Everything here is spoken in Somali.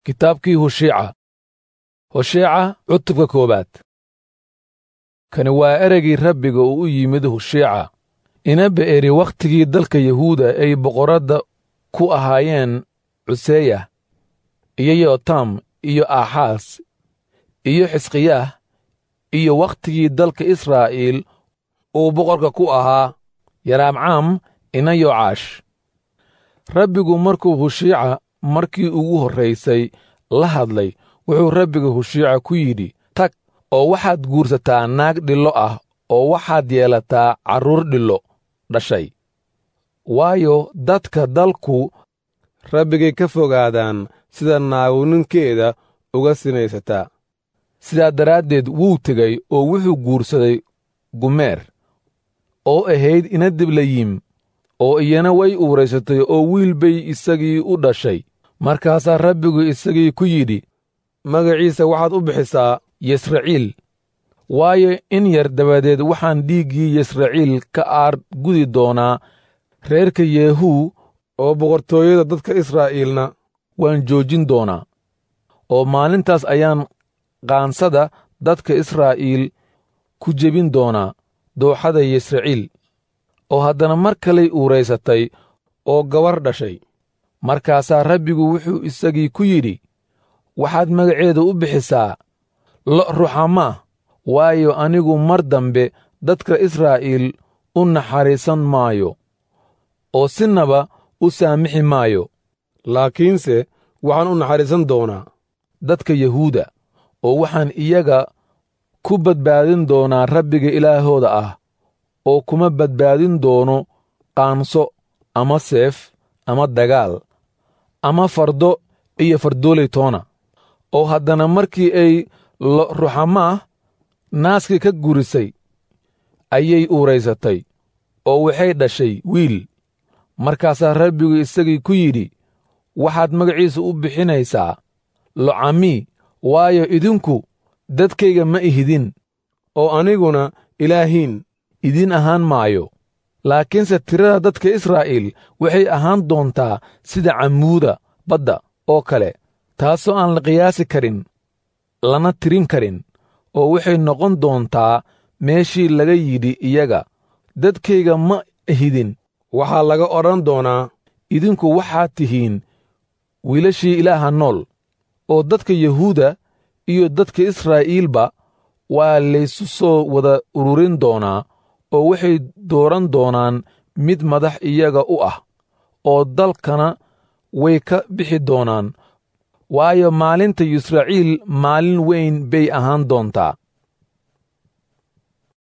kitaabkii husheeca husheeca cutubka koowaad kani waa ereygii rabbiga uu u yimid husheeca ina be'eri wakhtigii dalka yahuuda ay boqoradda ku ahaayeen cuseya iyo yotam iyo aaxaas iyo xisqiyaah iyo wakhtigii dalka israa'iil uu boqorka ku ahaa yaraamcaam ina yoocash rabbigu markuu husheeca markii ugu horraysay la hadlay wuxuu rabbiga husheeca ku yidhi tag oo waxaad guursataa naag dhillo ah oo waxaad yeelataa carruur dhillo dhashay waayo dadka dalku rabbigay ka fogaadaan sida naagu ninkeeda uga sinaysataa sidaa daraaddeed wuu tegey oo wuxuu guursaday gumeer oo ahayd ina diblayim oo iyana way uuraysatay oo wiil bay isagii u dhashay markaasaa rabbigu isagii ku yidhi magaciisa waxaad u bixisaa yesraciil waayo in yar dabadeed waxaan dhiiggii yesraciil ka aar gudi doonaa reerka yeehuu oo boqortooyada dadka israa'iilna waan joojin doonaa oo maalintaas ayaan qaansada dadka israa'iil ku jebin doonaa dooxada yesraciil oo haddana mar kalay uuraysatay oo gabar dhashay markaasaa rabbigu wuxuu isagii ku yidhi waxaad magaceeda u bixisaa lo' ruxamaah waayo anigu mar dambe dadka israa'iil u naxariisan maayo oo sinaba u saamixi maayo laakiinse waxaan u naxariisan doonaa dadka yahuuda oo waxaan iyaga ku badbaadin doonaa rabbiga ilaahooda ah oo kuma badbaadin doono qaanso ama seef ama dagaal ama fardo iyo fardooley toona oo haddana markii ay lo ruxamaah naaskii ka gurisay ayay uuraysatay oo waxay dhashay wiil markaasaa rabbigu isagii ku yidhi waxaad magaciisa u bixinaysaa locamii waayo idinku dadkayga ma ihidin oo aniguna ilaahiin idiin ahaan maayo laakiinse tirada dadka israa'iil waxay ahaan doontaa sida cammuuda badda oo kale taasoo aan la qiyaasi karin lana tirin karin oo waxay noqon doontaa meeshii laga yidhi iyaga dadkayga ma ihidin waxaa laga odhan doonaa idinku waxaad tihiin wiilashii ilaaha nool oo dadka yahuuda iyo dadka israa'iilba waa laysu soo wada ururin doonaa oo waxay dooran doonaan mid madax iyaga u ah oo dalkana way ka bixi doonaan waayo maalinta yisraciil maalin weyn bay ahaan doontaa